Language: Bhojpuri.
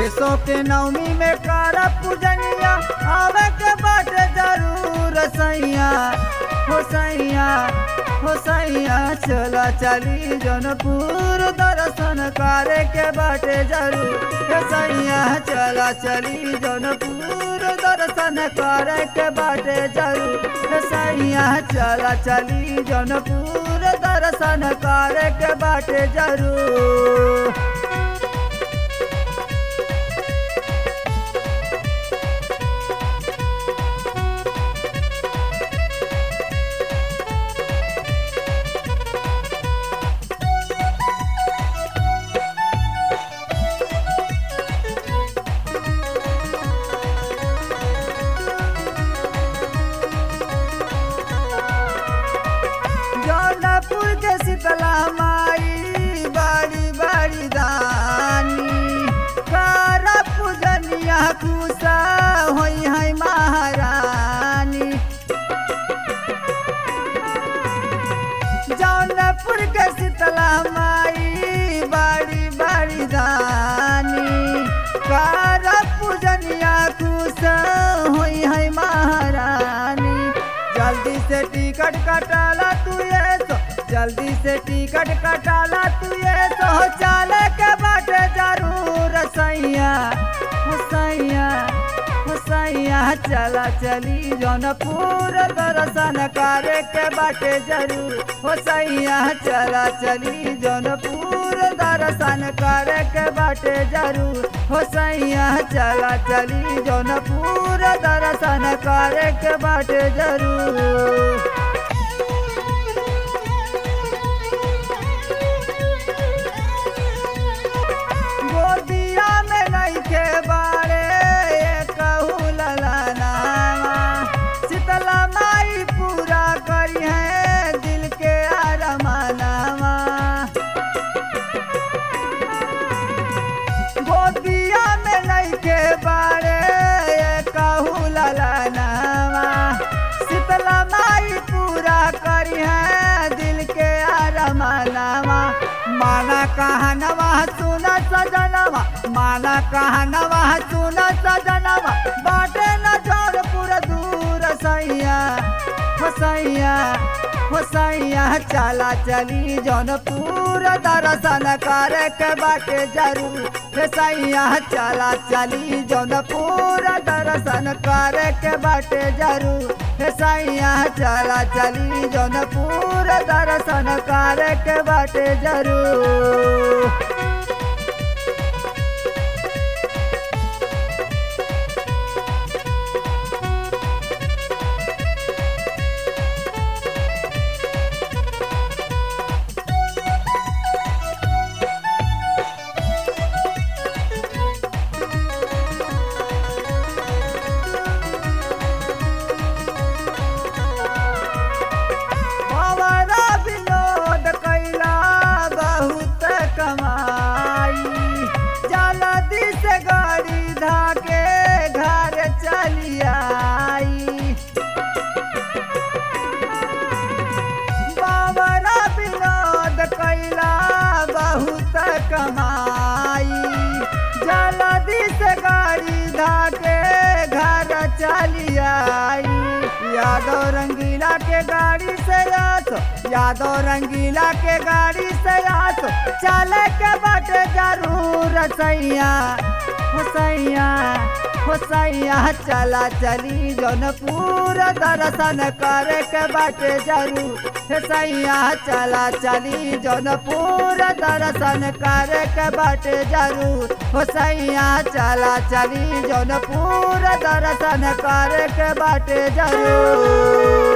देशों के नवमी में कर पूजनिया आवे के बाटे जरूर सैया हो सैया हो सैया चला चली जनपुर दर्शन करे के बाटे जरूर हे सैया चला चली जनपुर दर्शन करे के बाटे जरूर हे सैया चला चली जनपुर दर्शन करे के बाटे जरूर जौनपुर के शीतला माई बड़ी बड़ी दानी कर पूजनिया कुशा होई है महारानी जौनपुर के शीतला माई बड़ी बड़ी दानी कर पूजनिया कुशा होई है महारानी जल्दी से टिकट कटाला तू ये सो जल्दी से टिकट कटाला तू ये सो चले के बाटे जरूर सैया हो सैया हो सैया चला चली जौनपुर दर्शन करे के बाटे जरूर हो सैया चला चली जौनपुर दर्शन करे के बाटे जरूर हो सैया चला चली जौनपुर दर्शन करे के बाटे जरूर गोदिया में नहीं के बारे कहू ललनावा शीतला माई पूरा करी है दिल के अरमानावा गोदिया में नहीं के बारे कहू ललनावा शीतला माई पूरा करी है दिल के अरमानावा माना कहनवा सुन सजनवा माना कहनवा सुन सजनवा बाटे न जौनपुर दूर सैया हो सैया हो सैया चला चली जौनपुर दर्शन करे के बाटे जरूर हे सैया चला चली जौनपुर दर्शन करे के बाटे जरूर हे सैया चला चली जौनपुर दर्शन करे के बाटे जरूर हमारा विनोद कैला बहुत कमाई जल्दी से गाड़ी धाके घर चली आई बाबरा विनोद कैला बहुत कमाई जल्दी से गाड़ी धाके घर चली आई यादव रंगीला के गाड़ी से आसो यादव रंगीला के गाड़ी से आसो चले के बाटे जरूर सैया हो सैया हो सैया चला चली जौनपुर दर्शन करे के बाटे जरूर हे सैया चला चली जौनपुर दर्शन करे के बाटे जरूर हो सैया चला चली जौनपुर दर्शन करे के बाटे जरूर